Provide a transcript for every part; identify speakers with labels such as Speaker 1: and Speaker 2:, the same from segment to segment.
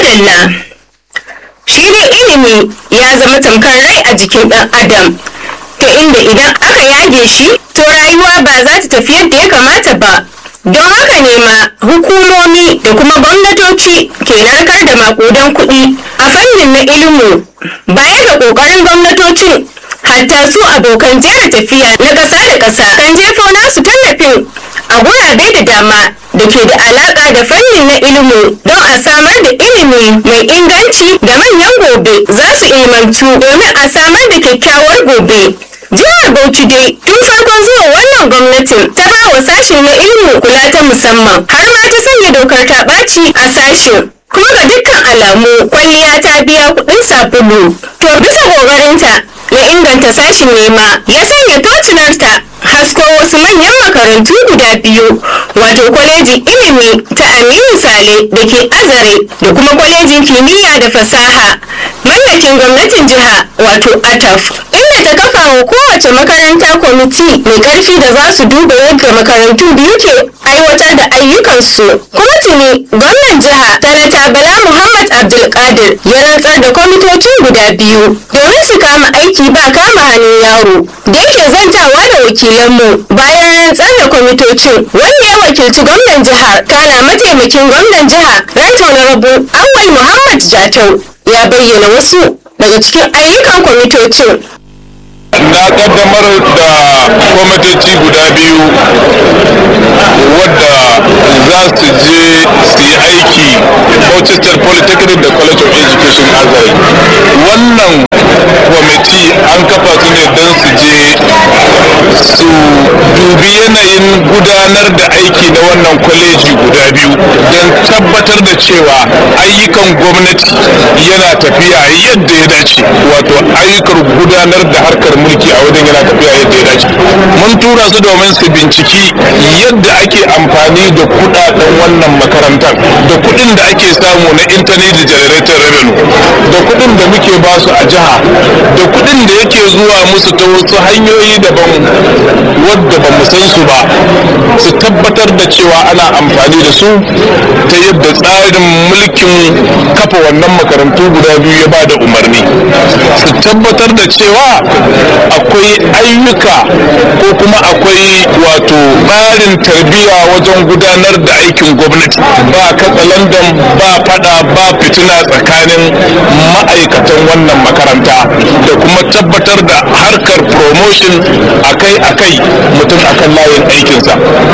Speaker 1: madalla shi dai ilimi ya zama tamkar rai a jikin ɗan adam ta inda idan aka yage shi to rayuwa ba za ta tafi yadda ya kamata ba don haka ne ma hukumomi da kuma gwamnatoci ke narkar da makudan kuɗi a fannin na ilimu baya ga ƙoƙarin gwamnatocin hatta su abokan jera tafiya na ƙasa da ƙasa kan jefo nasu tallafin a gurabe da dama da ke da alaƙa da fannin na ilimu don a samar da ilimi mai inganci da manyan gobe za su ilmantu domin a samar da kyakkyawar gobe jihar bauchi dai tun farkon zuwa wannan gwamnatin ta ba wa sashen na ilimin kula ta musamman har ma ta sanya dokar ta ɓaci a sashen kuma ga dukkan alamu kwalliya ta biya kuɗin sabulu to bisa ƙoƙarinta na inganta sashen nema ya sanya tocinarta hasko wasu manyan makarantu guda biyu wato kwalejin ilimi ta aminu sale da ke azare da kuma kwalejin kimiyya da fasaha mallakin gwamnatin jiha wato ataf inda ta kafa wa kowace makaranta kwamiti mai karfi da za su duba yadda makarantu biyu ke aiwatar da ayyukansu kuma tuni gwamnan jiha sanata bala muhammad abdulkadir ya rantsar da kwamitocin guda biyu domin su kama aiki ba kama hannun yaro da yake zantawa da wakilanmu bayan rantsar da kwamitocin wanda ya wakilci gwamnan jihar kana mataimakin gwamnan jiha ranta na rabu awal muhammad jatau ya bayyana wasu daga cikin ayyukan kwamitocin
Speaker 2: na kaddamar da kwamitoci guda biyu wadda za su je su yi aiki Manchester Polytechnic da College of Education Azare wannan kwamiti an kafa su ne don su je su dubi yanayin gudanar da aiki na wannan kwaleji guda biyu don tabbatar da cewa ayyukan gwamnati yana tafiya yadda ya dace wato ayyukan gudanar da harkar mulki a wajen yana tafiya yadda ya dace mun tura su domin su binciki yadda ake amfani da kudaden wannan makarantar da kudin da ake samu na internet generator revenue da kudin da muke ba su a jiha da kudin da yake zuwa musu ta wasu hanyoyi daban wadda ba mu san su ba su tabbatar da cewa ana amfani da su ta yadda tsarin mulkin kafa wannan makarantu guda biyu ya ba da umarni su tabbatar da cewa akwai ayyuka ko kuma akwai wato tsarin tarbiyya wajen gudanar da aikin gwamnati ba katsalandan ba fada ba fitina tsakanin ma'aikatan wannan makaranta da kuma tabbatar da harkar promotion akai-akai mutum akan layin aikinsa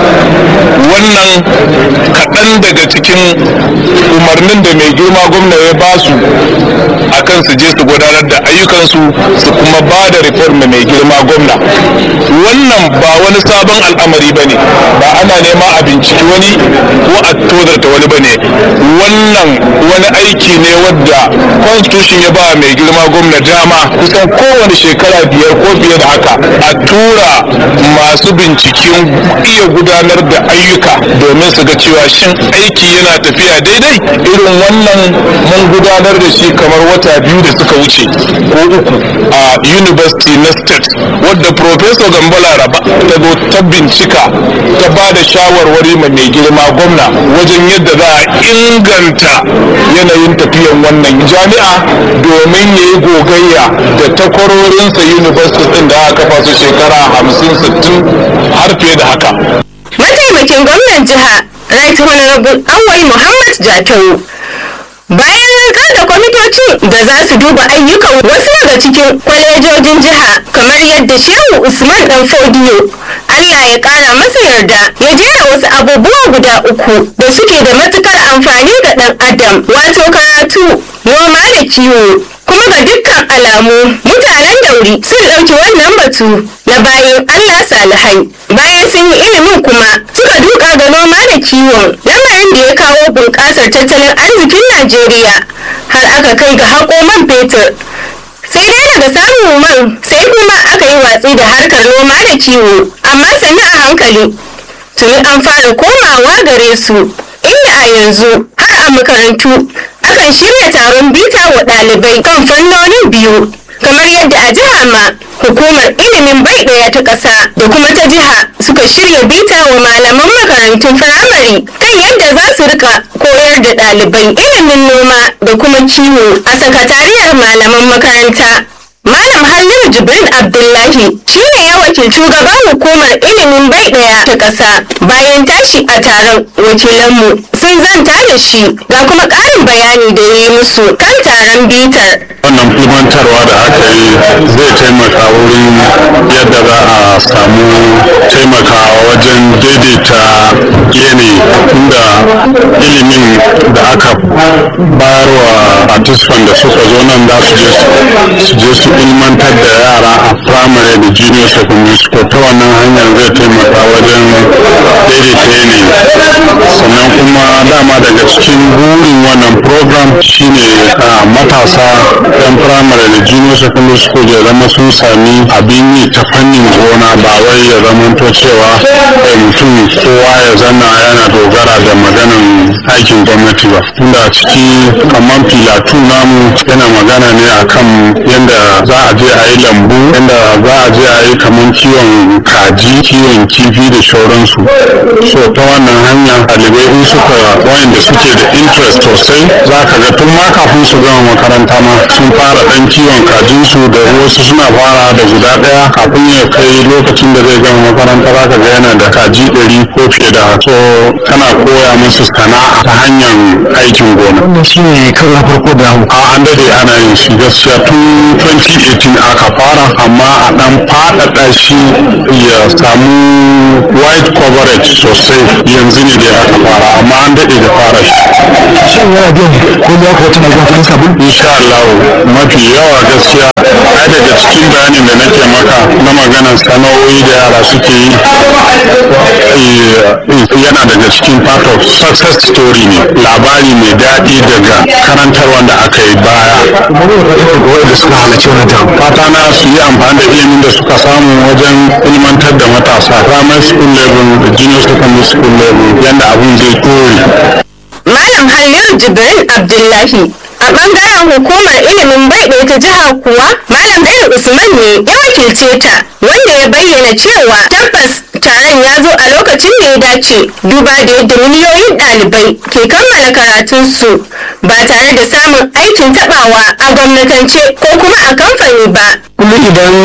Speaker 2: wannan kaɗan daga cikin umarnin da mai girma gwamna ya ba su akan su je su gudanar da ayyukansu su kuma ba da reform mai girma gwamna wannan ba wani sabon al'amari ba ne ba ana nema a binciki wani ko a tozarta wani ba ne wannan wani aiki ne wadda constitution ya ba mai girma gwamna dama kusan kowane shekara biyar ko fiye da haka a tura masu binciken iya gudanar da ayyuka domin su ga cewa shin aiki yana tafiya daidai irin wannan mun gudanar da shi kamar wata biyu da suka wuce ko uku a university na state wadda professor gambala raba ta zo ta bincika ta ba da shawarwari ma mai girma gwamna wajen yadda za a inganta yanayin tafiyan wannan jami'a domin ya yi gogayya da takwarorinsa university din da aka kafa su shekara hamsin sittin har fiye da haka
Speaker 1: mataimakin gwamnan jiha right honorable awal muhammad jatau bayan rantsar da kwamitocin da za su duba ayyukan wasu daga cikin kwalejojin jiha kamar yadda shehu usman dan fodiyo allah ya kara masa yarda ya jera wasu abubuwa guda uku da suke da matukar amfani ga dan adam wato karatu noma da kiwo kuma ga dukkan alamu mutanen dauri sun ɗauki wannan batu na bayan allah salihai bayan sun yi ilimin kuma suka duka ga noma da kiwon lamarin da ya kawo bunƙasar tattalin arzikin najeriya har aka kai ga haƙo man fetur sai dai daga samun man sai kuma aka yi watsi da harkar noma da kiwo amma sannu a hankali tuni an fara komawa gare su inda a yanzu har a makarantu akan shirya taron bita wa ɗalibai kan fannonin biyu kamar yadda a jiha ma hukumar ilimin bai ɗaya ta ƙasa da kuma ta jiha suka shirya bita wa malaman makarantun firamare kan yadda za su rika koyar da ɗalibai ilimin noma da kuma kiwo a sakatariyar malaman makaranta Malam Halliru Jibrin Abdullahi shi ne ya wakilci shugaban hukumar ilimin bai ɗaya ta ƙasa bayan tashi a taron wakilanmu sun zanta da shi ga kuma ƙarin bayani da ya yi musu kan taron bitar.
Speaker 2: wannan ilmantarwa da aka yi zai taimaka wurin yadda za a samu taimakawa wajen daidaita yanayi inda ilimin da aka bayarwa participant da suka zo nan za su je su ilmantar da yara a primary da junior secondary school ta wannan hanyar zai taimaka wajen daidaita yanayi sannan kuma dama daga cikin burin wannan program shine a matasa yan primary da junior secondary school ya zama sun sami abin yi ta fannin gona ba wai ya zama to cewa eh, mutum kowa ya zanna yana dogara da maganan aikin gwamnati ba tunda a ciki kamar filatu namu yana magana ne akan yadda za a je a yi lambu yadda za a je a yi kamar kiwon kaji kiwon kifi da shauransu so ta wannan hanya ɗalibai in suka wayanda suke da interest sosai za ka ga tun ma kafin su gama makaranta ma sun fara ɗan kiwon kajinsu da wasu suna fara da guda ɗaya kafin ya kai lokacin da zai gama makaranta za ka ga yana da kaji ɗari ko fiye da haka. so kana koya musu sana'a ta hanyar aikin gona
Speaker 3: wannan shi ne karo na farko da
Speaker 2: a an dade ana yin shi gaskiya tun 2018 aka fara amma a dan faɗaɗa shi ya samu wide coverage sosai yanzu ne da aka fara amma an dade da fara shi
Speaker 3: shin yana biyan ko ya ko tana biyan kuɗin sabulu
Speaker 2: insha Allah mafi yawa gaskiya ai daga cikin bayanin da nake maka na maganar sana'o'i da yara suke yi eh, yana daga cikin part of success story ne labari mai daɗi daga karantarwa da aka yi baya
Speaker 3: kuma ne ba ita ga wanda suka halarci wannan taron
Speaker 2: fata na su yi amfani da ilimin da suka samu wajen ilmantar da matasa primary school level da junior secondary school level yadda abun zai kore
Speaker 1: Malam Halliru Jibrin Abdullahi a ɓangaren hukumar ilimin bai ɗaya ta jiha kuwa Malam Bello Usman ne ya wakilce ta wanda ya bayyana cewa tabbas taron ya zo a lokacin da ya dace duba da yadda miliyoyin ɗalibai ke kammala karatunsu ba tare da samun aikin taɓawa a gwamnatance ko kuma a kamfani ba.
Speaker 3: kuma idan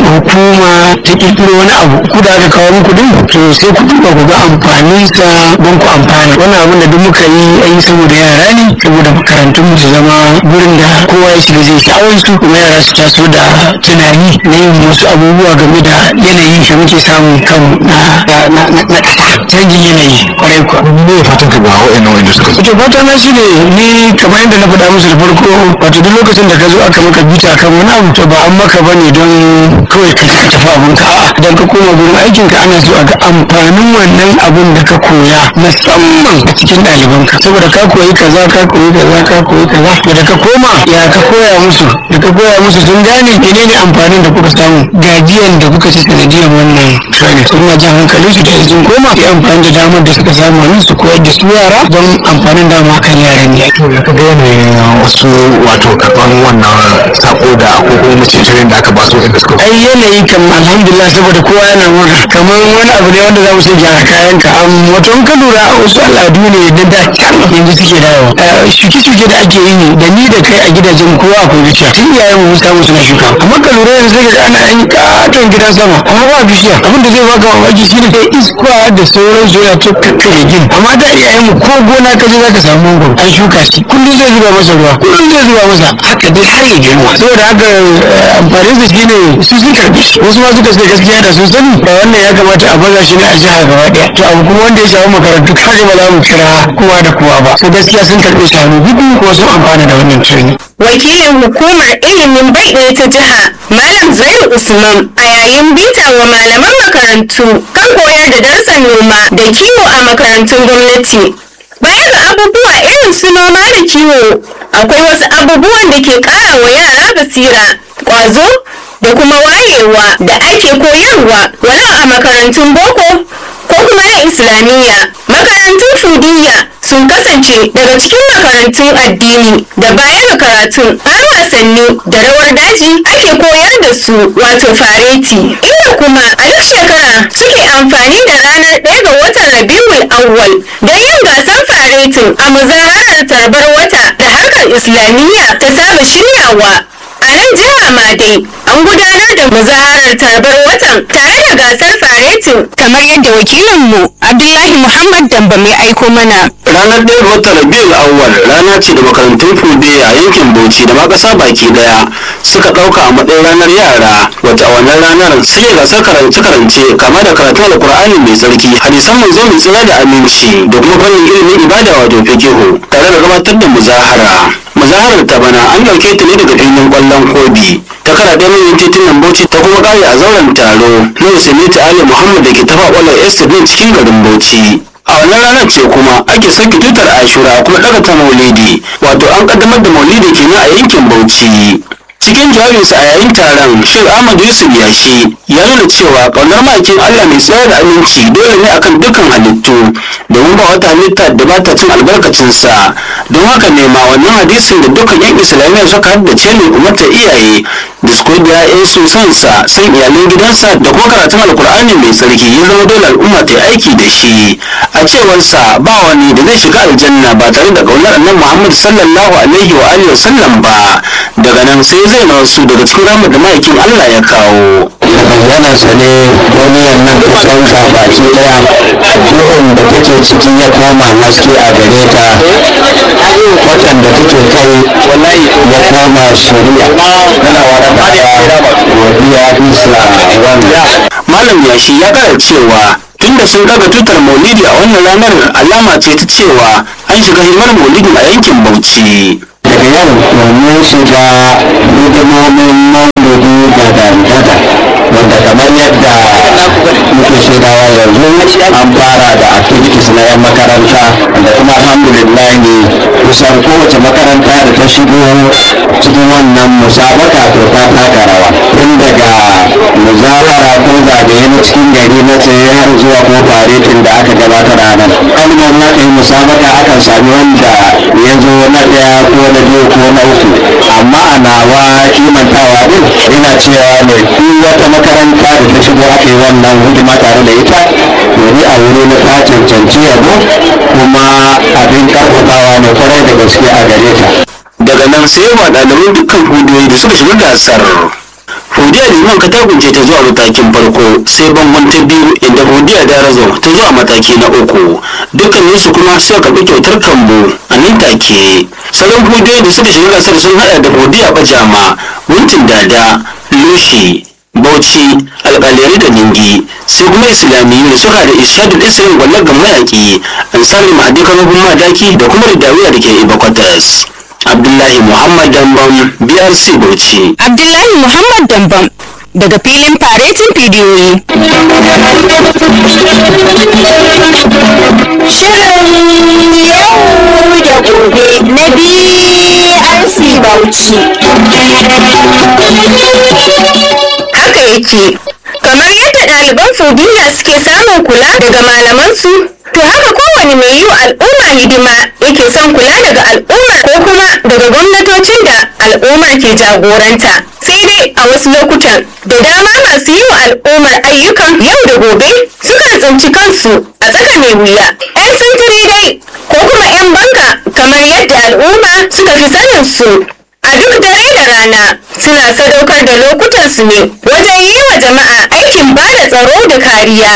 Speaker 3: hukuma ta kirkiro wani abu ku da aka kawo muku din to sai ku duba ku ga amfanin sa don ku amfana wannan abin da duk muka yi an yi saboda yara ne saboda makarantun mu su zama gurin da kowa ya shiga zai sha'awar su kuma yara su taso da tunani na yin wasu abubuwa game da yanayi da muke samun kan na na na na ƙasa canjin yanayi kwarai kuwa
Speaker 2: me ya fatan ka ga wa'annan wanda suka
Speaker 3: wato fata na shi ne ni kamar yadda na faɗa musu da farko wato duk lokacin da ka zo aka maka bita kan wani abu to ba an maka ba ne don kawai ka ka tafi abin ka a'a idan ka koma gurin aikin ka ana so a ga amfanin wannan abun da ka koya musamman a cikin ɗalibanka saboda ka koyi kaza ka koyi kaza ka koyi kaza to da ka koma ya ka koya musu da ka koya musu sun gane menene amfanin da kuka samu gajiyan da kuka ci sanadiyan wannan training sun ma jan hankalin su da sun koma yi amfani da damar da suka samu nan su koyar da su yara don amfanin dama kan yaran ne
Speaker 2: to ya ka ga yanayin wasu wato karɓan wannan sako da ko kuma mace tirin da aka ba su inda suka
Speaker 3: ai yanayi kan alhamdulillah saboda kowa yana murna kamar wani abu ne wanda za mu ce gyara kayan ka am wato in ka lura wasu al'adu ne na da can yanzu suke dawo shuke-shuke da ake yi da ni da kai a gidajen kowa akwai bishiya tun iyayen mu samu suna shuka amma ka lura yanzu sai ka ana yin katon gidan sama amma ba bishiya abin da zai baka mamaki shine sai iska da sauran su yana ta kakkare gini amma da iyayen mu ko gona ka je za ka samu mangoro an shuka shi kullum zai zuba masa ruwa kullum zai zuba masa haka dai har ya girma saboda haka eh, amfanin sa shine su sun karbi shi wasu ma suka ce gaskiya da sun sani ba wannan ya kamata a baza shi ne a jiha gaba daya to abu kuma wanda ya shafi makarantu kaga ba za mu kira kowa da kowa ba so gaskiya sun karbe shi hannu biyu kuma sun amfana da wannan training
Speaker 1: wakilin hukumar ilimin bai ɗaya ta jiha malam zairu usman a yayin bita wa malaman makarantu kan koyar da darsan noma da kiwo a makarantun gwamnati baya ga abubuwa irin su noma da kiwo akwai wasu abubuwan da ke ƙara wa yara basira ƙwazo da kuma wayewa da ake koyarwa walau a makarantun boko ko kuma na islamiyya makarantun fudiyya sun kasance daga cikin makarantun addini da baya ga karatun har wasanni da rawar daji ake koyar da su wato fareti inda kuma a duk shekara suke amfani da ranar ɗaya ga watan rabiul awwal don yin gasar faretin a muzaharar tarbar wata da harkar islamiyya ta saba shiryawa a nan jiha ma dai an gudanar da muzaharar tarbar watan tare da gasar faretin kamar yadda wakilinmu abdullahi muhammad damba mai aiko mana
Speaker 3: ranar ɗaya ga watan rabiul awwal rana ce da makarantun fude a yankin bauchi da ma ƙasa baki daya suka ɗauka a matsayin ranar yara wata a wannan ranar suke gasar karance-karance kama da karatun alkur'ani mai tsarki hadisan manzo mai tsira da aminci da kuma fannin ilimin ibada wato fikihu tare da gabatar da muzahara muzaharar ta bana an ɗauke ta ne daga filin ƙwallon kobi ta kara ɗaya manyan titunan bauchi ta kuma ƙare a zauren taro na usainiti ali muhammad da ke tafa ƙwallon estate ne cikin garin bauchi a wannan ranar ce kuma ake sauke tutar ashura kuma daga ta maulidi wato an kaddamar da maulidi kenan a yankin bauchi cikin jawabinsa a yayin taron shek ahmad yusuf yashi ya nuna cewa ƙaunar makin allah mai tsayar da aminci dole ne akan dukkan halittu domin ba wata halitta da ba ta cin albarkacinsa don haka ne ma wannan hadisin da dukkan yan islamiyya suka haddace ne umarta iyaye da su koyi da ‘ya'yansu sansa san iyalan gidansa da kuma karatun alkur'ani mai tsarki ya zama dole al'umma ta yi aiki da shi a cewarsa ba wani da zai shiga aljanna ba tare da ƙaunar annabi muhammad sallallahu alaihi wa alihi wasallam ba daga nan sai zai na wasu daga cikin ramar da ma'aikin allah ya kawo
Speaker 4: da bayyanarsa ne duniyar nan ta canza baki daya duhun da take ciki ya koma haske a gare ta watan da take kai ya koma shari'a yana wani godiya bisa wannan
Speaker 3: malam yashi ya kara cewa tunda sun daga tutar maulidi a wannan ranar alama ce ta cewa an shiga himar maulidi a yankin bauchi
Speaker 4: daga yau domin shiga hidimomin maulidi da dangada wanda kamar yadda muke shaidawa yanzu an fara da activities na 'yan makaranta da kuma alhamdulillah ne kusan kowace makaranta da ta shigo cikin wannan musabaka to ta taka rawa tun daga muzahara ko zagaye na cikin gari na tsaye har zuwa ko faretin da aka gabatar a nan kalmar na yi musabaka akan sami wanda ya zo na ɗaya ko na biyu ko na uku amma a nawa kimantawa din ina cewa ne duk wata makaranta da ta shigo aka yi wannan hidima tare da ita domin a wuri na ta cancanci yabo kuma abin karfafawa ne kwarai da gaske a gare ta
Speaker 3: daga nan sai ba ɗaliban dukkan hudiyoyi da suka shiga gasar hudiya liman katagunce ta zuwa matakin farko sai bangon ta biyu inda hudiya da razo ta zuwa mataki na uku dukkanin su kuma suka karɓi kyautar kambu a nan take salon hudiyoyi da suka shiga gasar sun haɗa da hudiya bajama wuntin dada lushi bauchi alƙalari da ningi sai kuma islamiyu da suka da ishadul islam gwallar ga mayaƙi ansari mahadi kamabin madaki da kuma ridawiya da ke ibakwatas abdullahi muhammad dambam brc bauchi
Speaker 1: abdullahi muhammad dambam daga filin faretin bidiyoyi
Speaker 5: Shirin yau da gobe na BRC Bauchi.
Speaker 1: haka yake kamar yadda ɗaliban fudiya suke samun kula daga malamansu to haka kowane mai yi wa al'umma hidima yake son kula daga al'ummar ko kuma daga gwamnatocin da al'ummar ke jagoranta sai dai a wasu lokutan da dama masu yi wa al'ummar ayyukan yau da gobe sukan tsinci kansu a tsaka mai wuya 'yan sintiri dai ko kuma 'yan banga kamar yadda al'umma suka fi sanin su a duk dare da rana suna sadaukar da lokutansu ne wajen yi wa jama'a aikin ba da tsaro da kariya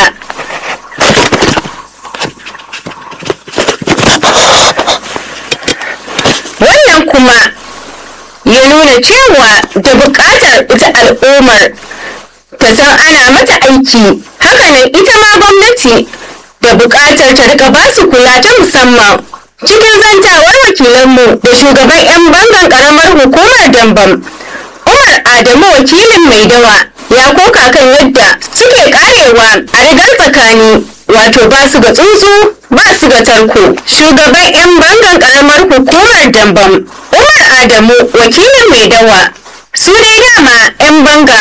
Speaker 1: wannan kuma ya nuna cewa da buƙatar ita al'ummar ta san ana mata aiki hakanan ita ma gwamnati da buƙatar ta rika ba su kula ta musamman cikin zantawar wakilanmu da shugaban 'yan bangan ƙaramar hukumar dambam umar adamu wakilin mai dawa ya koka kan yadda suke karewa a rigar tsakani wato ba su ga tsuntsu ba su ga tarko shugaban 'yan bangan ƙaramar hukumar dambam umar adamu wakilin mai dawa su dai dama 'yan banga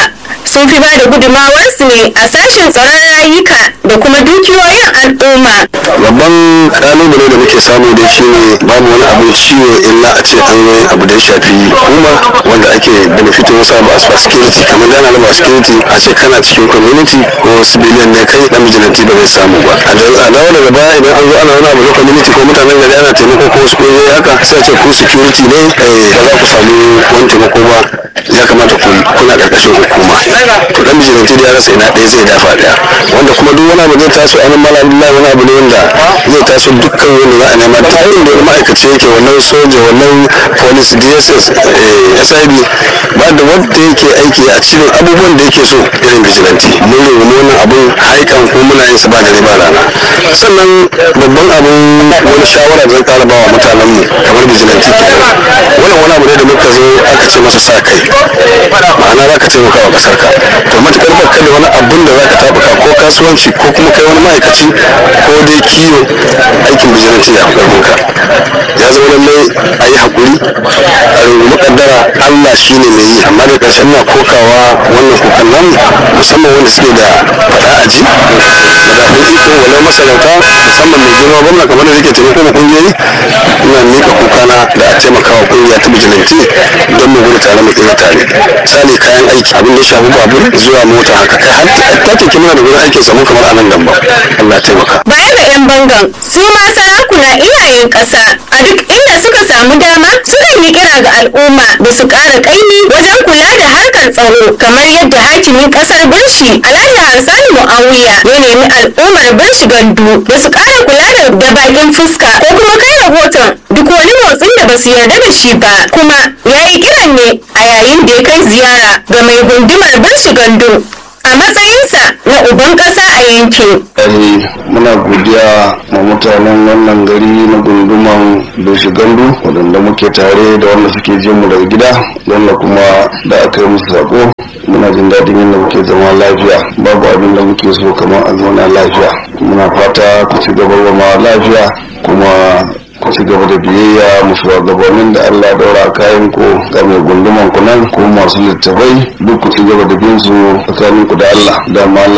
Speaker 1: sun fi ba da gudunmawarsu ne a sashen tsaron rayuka da kuma dukiyoyin al'umma
Speaker 4: babban kalubale da muke samu da shi ne babu wani abin ciwo illa a ce an yi abu da ya shafi hukuma wanda ake benefitin wasu abu as security kamar gana na security a ce kana cikin community ko civilian ne kai dan vigilante ba zai samu ba a dawo daga baya idan an zo ana wani abu na community ko mutanen gari ana taimako ko wasu kungiyoyi haka sai a ce ku security ne ba za ku samu wani taimako ba ya kamata ku kuna karkashin hukuma to dan vigilante da ya rasa ina ɗaya zai dafa ɗaya wanda kuma duk wani abu zai taso a nan mala abdullahi wani abu ne wanda zai taso dukkan wanda za a nema ta yin da wani ma'aikaci yake wannan soja wannan police dss sid ba da wanda yake aiki a cikin abubuwan da yake so irin vigilante mun rungumi wannan abun haikan ko muna yin sa ba dare ba rana sannan babban abun wani shawara zan kara ba wa mutanen mu kamar vigilante ke wannan wani abu ne da muka zo aka ce masa sa kai ma'ana za ka taimaka wa kasar ka to matukar baka da wani abun da za ka tabuka ko kasuwanci ko kuma kai wani ma'aikaci ko dai kiwo aikin vigilante ya fi ka ya zama lallai a yi haƙuri a rungumi kaddara allah shi ne mai yi amma da ƙarshen na kokawa wannan kokan nan musamman wanda suke da faɗa a ji madafin iko walau masarauta musamman mai girma gwamna kamar da yake taimako ma ƙungiyoyi ina miƙa kukana da a taimaka wa ƙungiya ta vigilante don mu gudu tare mu tsira tare misali kayan aiki abin da ya shafi babur zuwa mota haka kai har ta keke muna da gurin aikin samu kamar a nan gamba allah taimaka
Speaker 1: baya ga 'yan bangan su ma sarakuna iyayen ƙasa a duk inda suka samu dama sukan yi kira ga al'umma da su ƙara ƙaimi wajen kula da harkar tsaro kamar yadda hakimin ƙasar birshi alhaji harsani mu'awiya ya nemi al'ummar birshi gandu da su ƙara kula da da bakin fuska ko kuma kai rahoton duk wani motsin da ba su yarda da shi ba kuma ya yi kiran ne a yayin da ya kai ziyara ga mai gundumar birshi gandu a matsayinsa na uban ƙasa a yankin
Speaker 4: Ai, muna godiya ma mutanen wannan gari na gunduman Doshi Gandu waɗanda muke tare da wanda suke jin mu daga gida wanda kuma da aka yi musu sako muna jin daɗin yadda muke zama lafiya babu abin da muke so kamar a zauna lafiya muna fata ku ci gaba zama lafiya kuma ku ci gaba da biyayya mu shugabannin da Allah ya daura kayan ku ga mai gunduman ku nan ko masu littafai duk ku ci gaba da bin su tsakanin ku da Allah da Allah